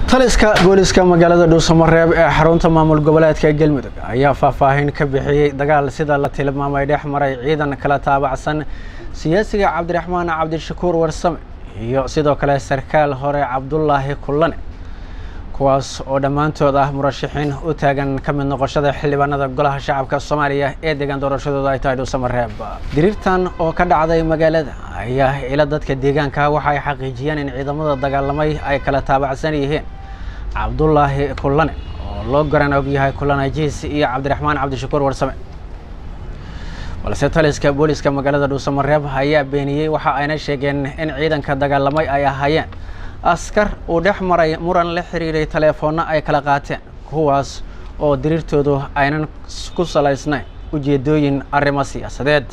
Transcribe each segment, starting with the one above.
taliska booliska magaalada dhuusamareeb ee xarunta maamul goboleedka galmudug ayaa faahfaahin ka bixiyey dagaal sida la tilmaamay dhex maray ciidan kala taabacsan siyaasiga cabdiraxmaan cabdishakuur warsame iyo sidoo kale sarkaal hore cabdulaahi kullane kuwaas oo dhammaantood ah murashaxiin u taagan ka mid noqoshada xildhibaanada golaha shacabka soomaaliya ee deegaan doorashadooda ay tahay dhuusamareeb diriirtan oo ka dhacday magaalada ayaa ila dadka deegaanka waxa ay xaqiijiyeen in ciidamada dagaalamay ay kala taabacsan yihiin cabdulaahi kullane oo loo garan og yahay kullane jiis iyo cabdiraxmaan cabdishakuur warsame balse taliska booliska magaalada dhuusamareeb ayaa beeniyey waxa ayna sheegeen in ciidanka dagaalamay ay ahaayeen askar uu dhex maray muran la xiriiray teleefoonno ay kala qaateen kuwaas oo diriirtoodu aynan ku salaysnayn ujeedooyin arrimo siyaasadeed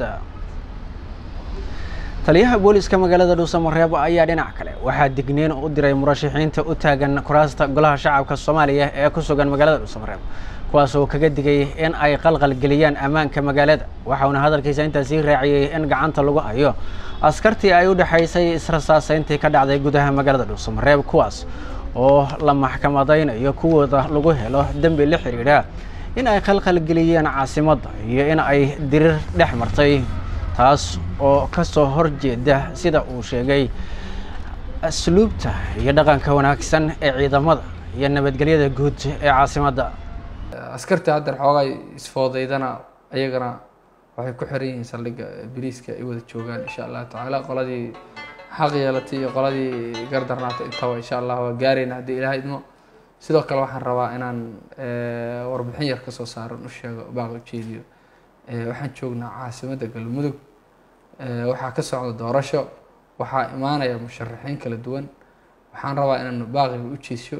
taliyaha booliska magaalada dhuusamareeb ayaa dhinac kale waxaa digniin u diray murashaxiinta u taagan kuraasta golaha shacabka soomaaliya ee ku sugan magaalada dhuusamareeb kuwaas oo kaga digay in ay qalqal geliyaan ammaanka magaalada waxauna hadalkiisa intaa sii raaciyey in gacanta lagu hayo askartii ay u dhexaysay israsaasayntii ka dhacday gudaha magaalada dhuusamareeb kuwaas oo la maxkamadaynayo kuwooda lagu helo dembi la xidhiidha in ay qalqal geliyeen caasimadda iyo in ay dirir dhex martay taas oo ka soo horjeeda sida uu sheegay asluubta iyo dhaqanka wanaagsan ee ciidamada iyo nabadgelyada guud ee caasimadda askarta haddeer xoogaa isfoodaydana ayagana waxay ku xiran yihiin saldhigga biriiska ay wada joogaan insha allahu tacaala qoladii xaq yeelatay iyo qoladii gardarnaatay intaba insha allah waa gaarayna haddii ilaah idmo sidoo kale waxaan rabaa inaan warbixin yar kasoo saaran u sheego baaq ujeediyo waxaan joognaa caasimadda galmudug waxaa ka socda doorasho waxaa imaanaya musharaxiin kala duwan waxaan rabaa inaan baaqiga u jeesyo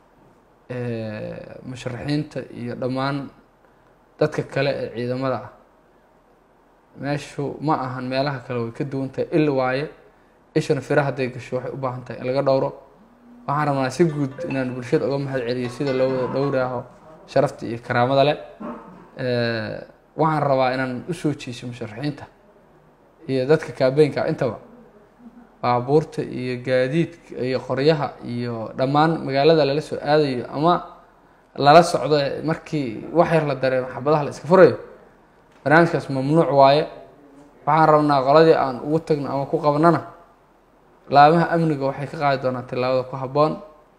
musharaxiinta iyo dhammaan dadka kale ee ciidamada ah meeshu ma ahan meelaha kale way ka duwan tahay il waaye ishana fira hadday gasho waxay u baahan tahay in laga dhowro waxaan rabnaa si guud inaan bulshada uga mahad celiyo sida loo wada dhowraaho sharafta iyo karaamada leh waxaan rabaa inaan usoo jeeso musharaxiinta iyo dadka kaabeynka intaba baabuurta iyo gaadiidka iyo qoryaha iyo dhammaan magaalada lala soo aadayo ama lala socdo markii wax yar la dareemo xabadaha la iska furayo barnaamijkaas mamnuuc waaye waxaan rabnaa qoladii aan ugu tagno ama ku qabnana laamaha amniga waxay ka qaadi doonaa tillaabada ku habboon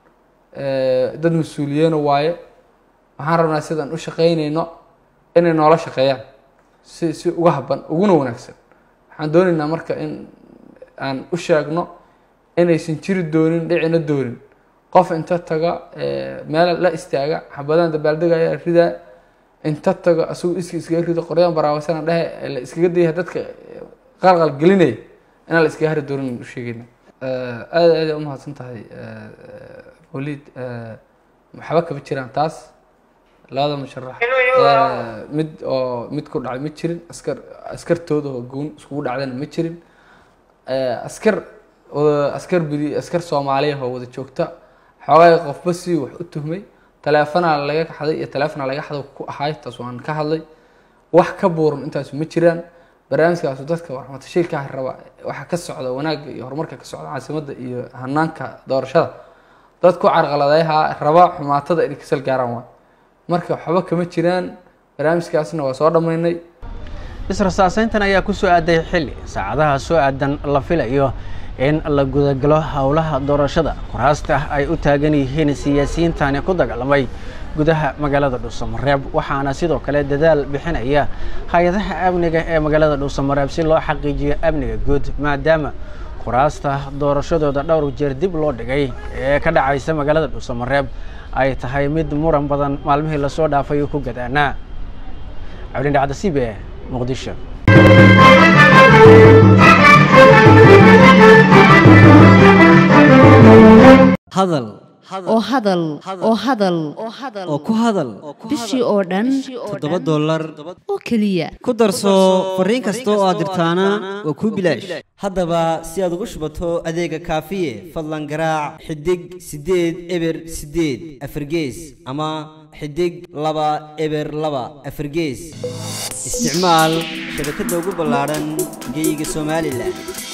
dad mas-uuliyeena waaye waxaan rabnaa sidaan u shaqeyneyno inay noola shaqeeyaan si si uga habban uguna wanaagsan waxaan dooneynaa marka in aan u sheegno inaysan jiri doonin dhicina doonin qof inta taga meel la istaaga xabadaan dabaaldegaya ridaa inta tago asagu iska iskaga rido qoryaan baraawasana dhehe la iskaga dayah dadka qalqal gelinaya inaan la iskaga hari doonin u sheegeyna aada aada umahadsan tahay waliid waxba kama jiraan taas labada musharax mid oo mid ku dhacay ma jirin askar askartooda oo goon iskugu dhacdana ma jirin askar askar bidi askar soomaaliya oo wada joogta xoogaa qofba si wax u tuhmay taleefonaa laga xaday iyo taleefona laga xado ku ahay taas waan ka hadlay wax ka buuran intaasu ma jiraan barnaamijkaasu dadka warmatashiilkaa raba waxa ka socda wanaagga iyo horumarka ka socda caasimadda iyo hanaanka doorashada dad ku carqaladeyaha raba xumaatada inay kasal gaaraan waa marka waxba kama jiraan barnaamijkaasna waa soo dhammaynay israsaaseyntan ayaa ku soo aaday xilli saacadaha soo aadan la filayo in la gudagalo howlaha doorashada kuraasta ay u taagan yihiin siyaasiyiintani ku dagaalamay gudaha magaalada dhuusamareeb waxaana sidoo kale dadaal bixinaya hay-adaha amniga ee magaalada dhuusamareeb si loo xaqiijiyo amniga guud maadaama kuraasta doorashadooda dhowr jeer dib loo dhigay ee ka dhacaysa magaalada dhuusamareeb ay tahay mid muran badan maalmihii lasoo dhaafay ku gadaanaa cabdin dhacda c b e muqdisho hadal oo hadal oo hadal oo ku hadal bishii oo dhan toddoba dollar oo keliya ku darso fariin kasta oo aad dirtaana waa kuu bilaash haddaba si aad ugu shubato adeega kaafiye fadlan garaac xidig siddeed eber siddeed afargees ama xidig laba eber laba afargees isticmaal shabakadda ugu ballaadhan geyga somalilan